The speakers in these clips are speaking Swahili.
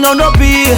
nono pia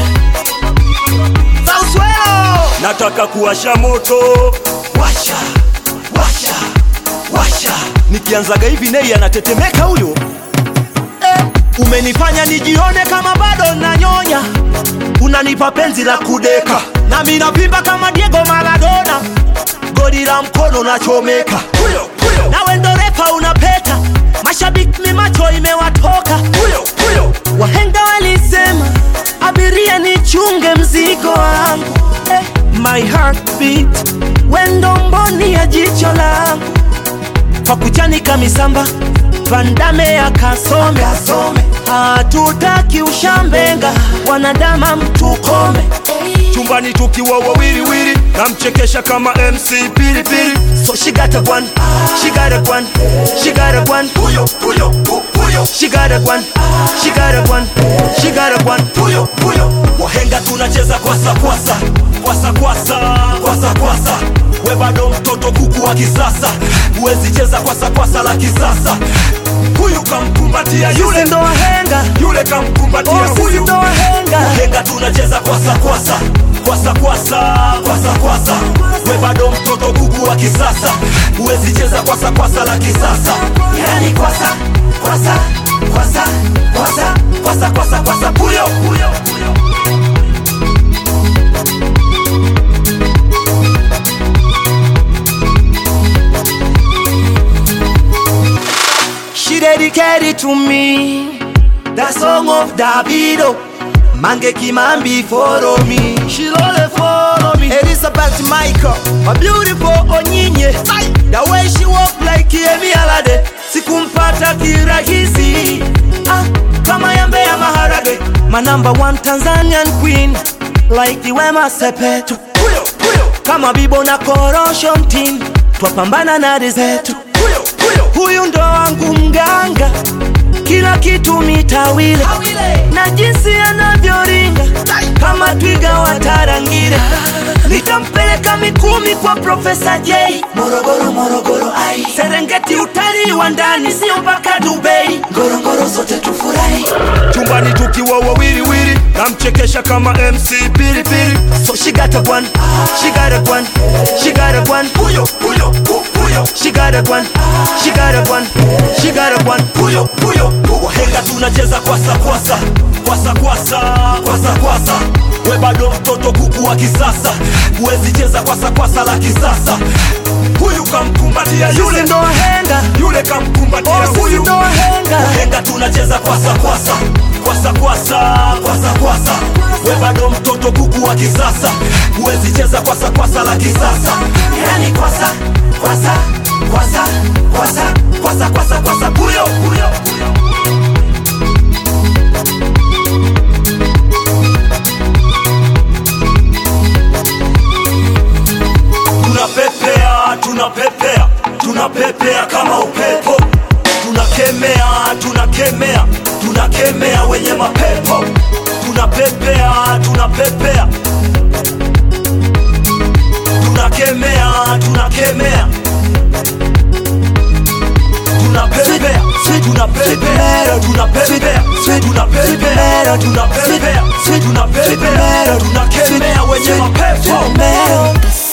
Sauswelo nataka kuwasha moto washa washa washa nikianzaga hivi nei anatetemeka huyo eh, umenifanya nijione kama bado nanyonya unanipa penzi la kudeka nami napimba kama Diego Maradona goli la mkono nachomeka huyo huyo nawe ndo refa unapeta mashabiki mi macho imewatoka huyo huyo wahenga walisema abiria nichunge mzigo wangu eh, my heartbeat wendo mboni ya jicho langu kwa kuchanika misamba vandame akasome hatutaki ushambenga wanadama mtukome chumbani tukiwa wawiliwili namchekesha kama mc pilipili so she got a one she got a one she got a one huyo huyo hu- huyo she got a one she got a one she got a one huyo huyo wahenga tunacheza kwasa kwasa kwasa kwasa kwasa kwasa we bado mtoto kuku wa kisasa huwezi cheza kwasa kwasa la kisasa huyu kamkumbatia yule yule ndo wahenga yule kamkumbatia Oh, sisi huyu ndo wahenga wahenga tunacheza kwasa kwasa kwasa kwasa kwasa kwasa we bado mtoto kuku wa kisasa huwezi cheza kwasa kwasa la kisasa yani kwasa kwasa kwasa kwasa kwasa kwasa kwasa puyo puyo puyo She dedicated to me The song of Davido Mange Kimambi follow me She lole follow me Elizabeth Michael My beautiful Onyinye The way she walk like Yemi Alade Sikumpata kirahisi ah, Kama yambe ya maharage My number one Tanzanian queen Like Wema Sepetu puyo puyo Kama Bibo na Corrosion team Twapambana na rizetu puyo puyo huyu ndo wangu mganga, kila kitu mitawile na jinsi anavyoringa kama twiga wa Tarangire. Nitampeleka Mikumi kwa Profesa J, Morogoro Morogoro, ai Serengeti, utalii wa ndani, sio mpaka Dubai, Ngorongoro zote tufurahi. chumbani tukiwa wawiliwili namchekesha kama mc pilipili So she got a one, she got a one, she got a one, puyo puyo hu- huyo she got a one, she got a one, she got a one. puyo puyo wahenga tunacheza kwasa kwasa kwasa kwasa kwasa kwasa we bado mtoto kuku wa kisasa huwezi cheza kwasa kwasa la kisasa huyu kamkumbatia Yule yule ndo wahenga, yule kamkumbatia oh, sisi huyu ndo wahenga. wahenga tunacheza kwasa kwasa kwasa kwasa kwasa kwasa we bado mtoto kuku wa kisasa huwezi cheza kwasa kwasa la kisasa yani kwasa kwasa kwasa kwasa kwasa kwasa kwasa puyo puyo puyo tunapepea tunapepea tunapepea kama upepo tunakemea tunakemea tunakemea wenye mapepo tunapepea tunapepea tunakemea tunakemea tunapepea tunapepea tunapepea tunapepea tunapepea tunapepea tunakemea wenye mapepo